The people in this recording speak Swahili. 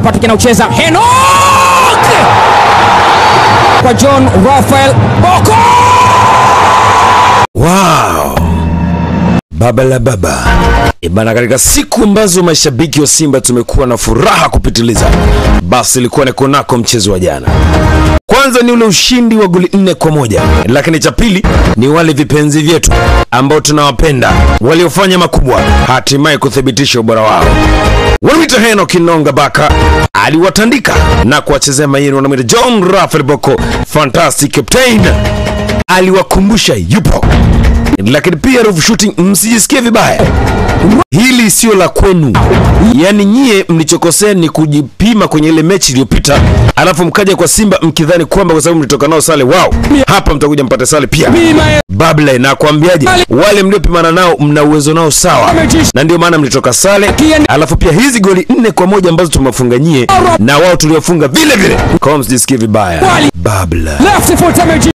Patrick anaucheza Henok kwa John Rafael Boko. Wow. Baba la baba ibana, katika siku ambazo mashabiki wa Simba tumekuwa na furaha kupitiliza, basi ilikuwa ni kunako mchezo wa jana. Kwanza ni ule ushindi wa goli nne kwa moja, lakini cha pili ni wale vipenzi vyetu ambao tunawapenda waliofanya makubwa, hatimaye kuthibitisha ubora wao. Wanamwita Henok Inonga Baka aliwatandika na kuwachezea maini. Wanamwita John Rafael Boko fantastic captain, aliwakumbusha yupo lakini pia roof shooting, msijisikie vibaya, hili sio la kwenu. Yaani nyie mlichokosea ni kujipima kwenye ile mechi iliyopita, alafu mkaja kwa Simba mkidhani kwamba kwa sababu mlitoka nao sale wao, hapa mtakuja mpate sale pia. Babla, nakwambiaje, wale mliopimana nao mna uwezo nao sawa, na ndio maana mlitoka sale. Alafu pia hizi goli nne kwa moja ambazo tumewafunga nyie na wao tuliofunga vile vile, kwa hiyo msijisikie vibaya. Babla. Left foot